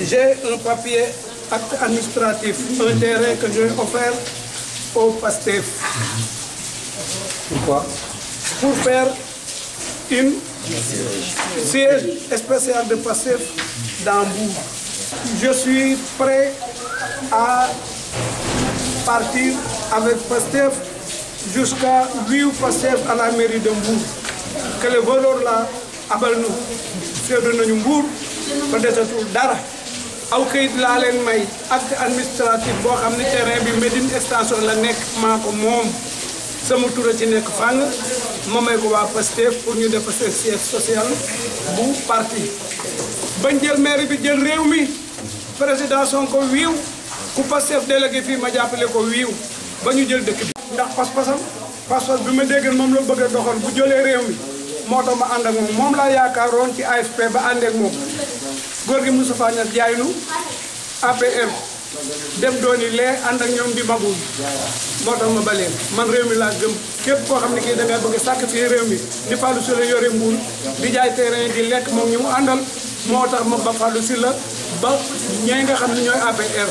j'ai un papier acte administratif un terrain que j'ai offert au PASTEF Pourquoi pour faire une siège spécial de PASTEF dans Mbour. Je suis prêt à partir avec PASTEF jusqu'à 8 PASTEF à la mairie de Mbour. Que le voleur là abal nu seetlu nañu Mbour ba desatul dara aw kayit laa leen may acte administratif boo xam ne terrain bi Médine extension la nekk maa ko moom sama tur a ci nekk fàng ma may ko waa Pastef pour ñu def seen siège social bu parti bañ jël maire bi jël réew mi président Sonko wiiw ku Pastef délégué fii ma jàppale ko wiiw ba ñu jël dëkk bi ndax pas-pasam pas-pas bi ma dégg moom la bëgg a doxal bu jëlee réew mi moo tax ma ànd ak moom moom laa yaakaaroon ci AFP ba ànd ak moom góor gi Moustapha Niasse jaay nu APR dem dooni lee ànd ak ñoom di magul moo tax ma baleen man réew mi laa gëm képp koo xam ne kii da ngay bëgg sàkk fii réew mi di Fallou Sylla yore mbuur di jaay terrain di lekk moom ñu mu àndal moo tax ma ba Fallou Sylla ba ñee nga xam ne ñooy APR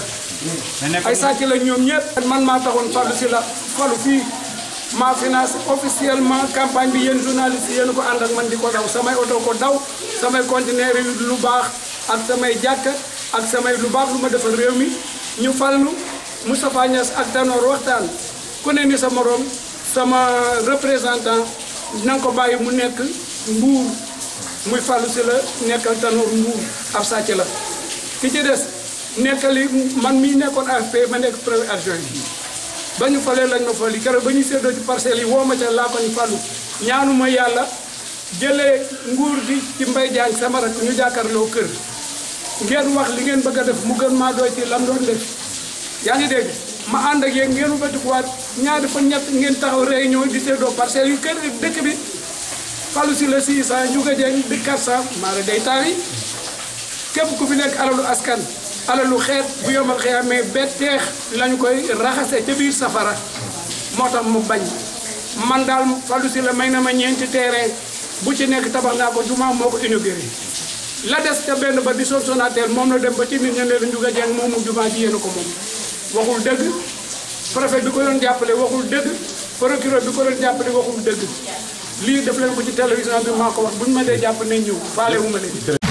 ay sàcc la ñoom ñëpp man maa taxoon Fallou Sylla falu fii maa financé officiellement campagne bi yéen journaliste yéen ko ànd ak man di ko daw samay oto ko daw samay conteneur yi lu baax ak samay jàkk ak samay lu baax lu ma defal réew mi ñu fallu Moustapha Niasse ak Tanor waxtaan ku ne ni sa morom sama représentant na nga ko bàyyi mu nekk mbuur muy Fallou Sylla nekkal Tanor mbuur ab sàcc la ki ci des nekkali man mii nekkoon AFP ma nekk premier adjoint ba ñu falee lañ ma fali keroog ba ñu séddoo ci parcelles yi woo ma ca laa ko ñu fallu ñaanu ma yàlla jëlee nguur gi ci mbay jaañ sama rak ñu jàkkaarloo kër ngeen wax li ngeen bëgg a def mu gën maa doy ci lam doon def yaa ngi dégg ma ànd ak yéen ngeen batikuwaat ñaari fan ñett ngeen taxaw réunion di séddoo parcelles yu kër dëkk bi Fallou Sylla 600 Ndiouga Dieng di 400 maara day taal yi képp ku fi nekk alalu askan alalu xeet bu yomal xëyamee betteex lañu koy raxase ca biir safara moo tax mu bañ man daal Fallou Sylla may na ma ñeenti terrain bu ci nekk tabax naa ko jumaa moo ko inauguré la des ca benn ba di son sonatel moom la dem ba ci nit ña ne la Ndiouga Dieng moom mu jumaa ji yéen a ko moom waxul dëgg préfet bi ko doon jàppale waxul dëgg procureur bi ko doon jàppale waxul dëgg lii def leen ko ci télévision bi maa ko wax bu ñu ma dee jàpp nañ ñëw faale wu ma leen